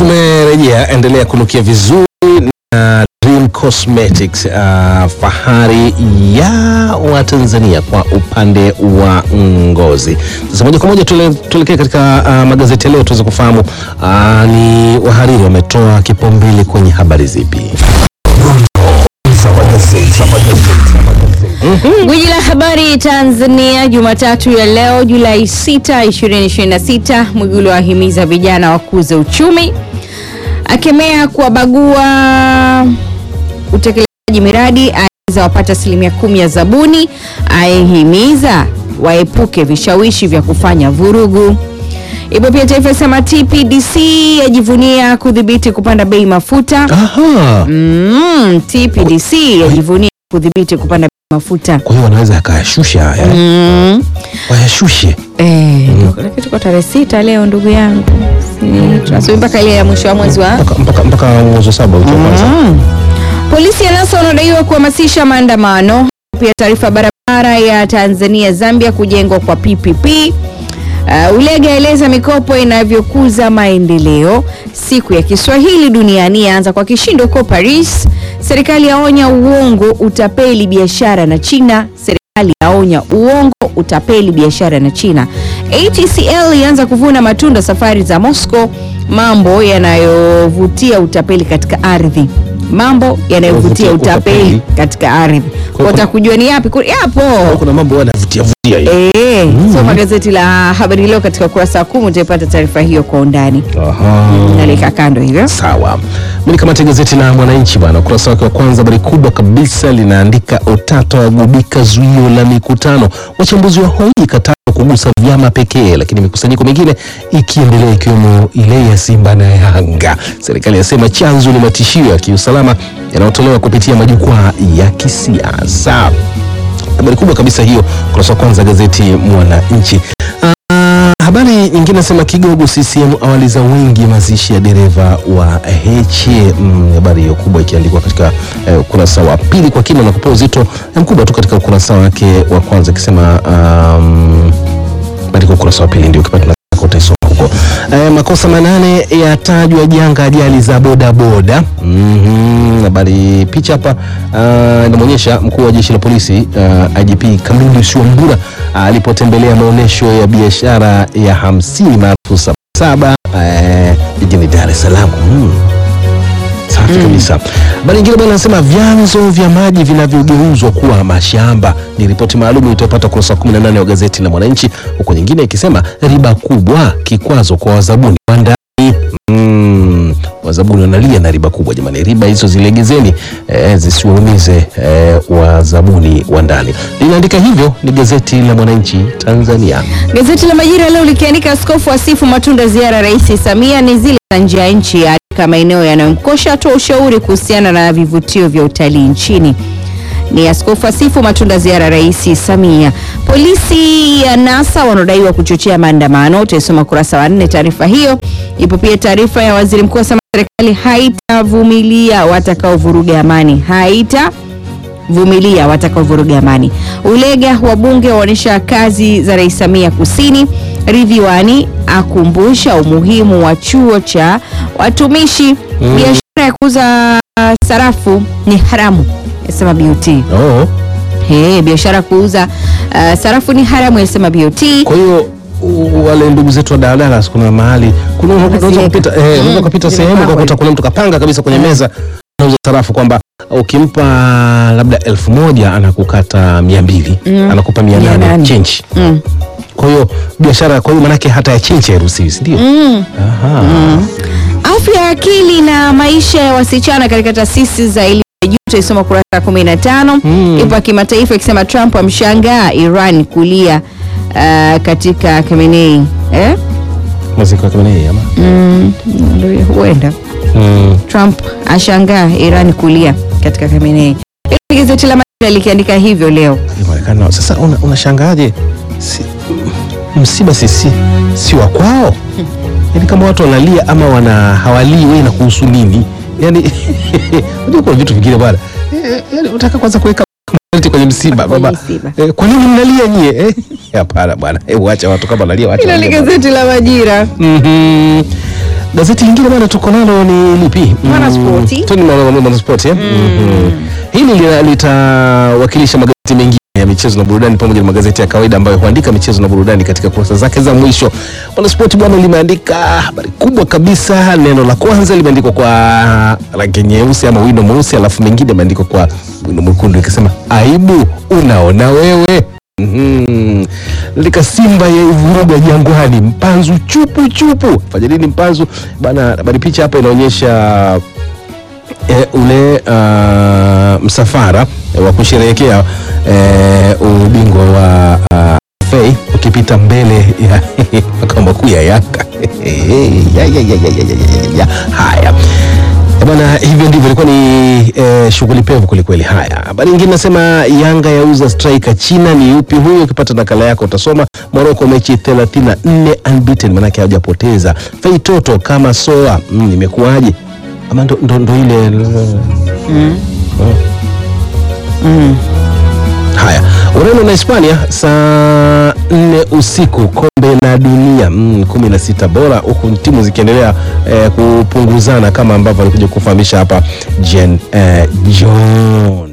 tumerejea, endelea kunukia vizuri na Dream Cosmetics, uh, fahari ya Watanzania kwa upande wa ngozi. Sasa moja kwa moja tule- tuelekee katika uh, magazeti ya leo tuweze kufahamu uh, ni wahariri wametoa kipaumbele kwenye habari zipi. Gwiji la habari Tanzania Jumatatu ya leo Julai 6, 2026, Mwigulu ahimiza vijana wakuze uchumi, akemea kuwabagua utekelezaji miradi, aeleza wapata asilimia kumi ya zabuni, aihimiza waepuke vishawishi vya kufanya vurugu. Ipo pia Taifa sema TPDC yajivunia kudhibiti kupanda bei mafuta. Aha. Mm, TPDC yajivunia kudhibiti kupanda bei mafuta. Kwa hiyo wanaweza yakayashusha haya Mm. wayashushe. Eh, lakini tuko tarehe sita leo ndugu yangu. Si, tunasubiri mpaka ile ya mwisho wa mwezi wa mpaka mpaka mpaka mwezi wa saba wiki ya kwanza. Mm. Polisi ya NASA wanadaiwa kuhamasisha maandamano. Pia taarifa barabara ya Tanzania Zambia kujengwa kwa PPP. Uh, Ulega aeleza mikopo inavyokuza maendeleo. Siku ya Kiswahili duniani yaanza kwa kishindo huko Paris. Serikali yaonya uongo utapeli biashara na China. Serikali yaonya uongo utapeli biashara na China. ATCL ianza kuvuna matunda safari za Moscow. Mambo yanayovutia utapeli katika ardhi. Mambo yanayovutia Uvutia utapeli utapeli. katika ardhi. Kwa- Kwa kujua ni yapi? Ku- Yapo. Kuna mambo yanavutia vutia hiyo. Eh, soma gazeti la Habari Leo katika ukurasa wa kumi utaipata taarifa hiyo kwa undani. Aha. Nalika kando hivyo. Sawa, mimi kamata gazeti la Mwananchi bwana, ukurasa wake wa kwanza, habari kubwa kabisa linaandika utata wagubika zuio la mikutano, wachambuzi wa hoji katalo kugusa vyama pekee, lakini mikusanyiko mingine ikiendelea ikiwemo ile ya Simba na Yanga. Serikali yasema chanzo ni matishio ya kiusalama yanayotolewa kupitia majukwaa ya kisiasa. Habari kubwa kabisa hiyo, ukurasa wa kwanza gazeti Mwananchi. Ah, habari nyingine nasema kigogo CCM awaliza wengi mazishi ya dereva wa Heche. Mm, habari hiyo kubwa ikiandikwa katika eh, ukurasa wa pili kwa kina na kupewa uzito eh, mkubwa tu katika ukurasa wake wa kwanza ikisema um, katika ukurasa wa pili ndio ukipata nafasi utaisoma huko. Eh, makosa manane yatajwa janga ajali za bodaboda. Mhm, habari picha hapa ah, inamwonyesha mkuu wa jeshi la polisi uh, IGP Kamili Wambura ah, alipotembelea maonyesho ya biashara ya hamsini maarufu Sabasaba eh, jijini Dar es Salaam. Mm. Safi kabisa. Habari nyingine bwana anasema vyanzo vya maji vinavyogeuzwa kuwa mashamba. Ni ripoti maalum itayopata ukurasa wa 18 wa gazeti la Mwananchi, huku nyingine ikisema riba kubwa kikwazo kwa wazabuni wa ndani. Mm, wazabuni wanalia na riba kubwa jamani, riba hizo zilegezeni, eh, zisiwaumize eh, wazabuni wa ndani. Linaandika hivyo ni gazeti la Mwananchi Tanzania. Gazeti la Majira leo likiandika askofu asifu matunda ziara ya Rais Samia ni zile za nje ya nchi, katika maeneo yanayomkosha, atoa ushauri kuhusiana na vivutio vya utalii nchini. Ni askofu asifu matunda ziara ya Rais Samia. Polisi ya NASA wanaodaiwa kuchochea maandamano, utaisoma kurasa wa nne taarifa hiyo. Ipo pia taarifa ya waziri mkuu asema serikali haitavumilia watakaovuruga amani, haita vumilia watakaovuruga amani. Ulega wabunge waonyesha kazi za Rais Samia Kusini. Ridhiwani akumbusha umuhimu wa chuo cha watumishi. Biashara ya kuuza sarafu ni haramu, yasema BOT. Oh, Hey, biashara ya kuuza uh, sarafu ni haramu, yasema BOT. kwa hiyo u- wale ndugu zetu wa daladala kuna mahali kuna unaweza Wanaziweka. kupita eh, unaweza Mm, kupita sehemu zimepangwa ukakuta hivi. kuna mtu kapanga kabisa kwenye meza anauza sarafu kwamba ukimpa labda elfu moja anakukata mia mbili anakupa mia Mia nane nane. change. Mm. Kwa hiyo biashara, kwa hiyo manake hata ya change hairuhusiwi, si ndio? Mm. Aha. Afya ya akili na maisha ya wasichana katika taasisi za elimu ya juu utaisoma kurasa ya 15. Mm. Ipo ya kimataifa ikisema Trump amshangaa Iran kulia uh, katika Khamenei eh? Maziko ya Khamenei ama mm, ndio huenda mm. Trump ashangaa Iran kulia katika Khamenei. Hilo ni Gazeti la Majira likiandika hivyo leo. Inaonekana sasa, una- unashangaje? si, msiba sisi si wa kwao, yaani kama watu wanalia ama wana hawalii, wewe na kuhusu nini? Yani unajua kuna vitu vingine bwana, Eh, yaani unataka kwanza kuweka morality kwenye msiba Kwenye baba. msiba. Eh, kwa nini mnalia nyie? Eh, Hapana bwana, hebu acha watu kama wanalia, wacha Hilo ni walie bwana. gazeti la Majira. Mhm. gazeti lingine bana tuko nalo ni lipi? Mwanaspoti. Mm, tu ni mwana- Mwanaspoti eh? Mhm. Hili lina- litawakilisha magazeti mengine ya michezo na burudani pamoja na magazeti ya kawaida ambayo huandika michezo na burudani katika kurasa zake za mwisho. Mwanaspoti bwana limeandika habari kubwa kabisa. Neno la kwanza limeandikwa kwa rangi nyeusi ama wino mweusi, alafu mengine yameandikwa kwa wino mwekundu ikisema aibu unaona wewe. Mhm. Lika Simba ya vuruga Jangwani, mpanzu chupu chupu. Fanya nini mpanzu bana? Habari picha hapa inaonyesha e, ule uh, msafara e, wa kusherehekea e, ubingwa wa uh, FA ukipita mbele ya makao makuu ya Yanga. ya, ya, ya, ya, ya, ya, ya, ya. Haya Eh, bwana, hivyo ndivyo ilikuwa ni eh, shughuli pevu kwelikweli. Haya, habari nyingine nasema Yanga yauza striker China. Ni yupi huyo? Ukipata nakala yako utasoma. Morocco mechi 34 unbeaten, manake hawajapoteza. Fei Toto kama soa mm, imekuwaje? Ama ndo, ndo, ndo ile Haya, Ureno na Hispania saa nne usiku, kombe la dunia mm, kumi na sita bora, huku timu zikiendelea eh, kupunguzana kama ambavyo alikuja kufahamisha hapa Jen eh, John.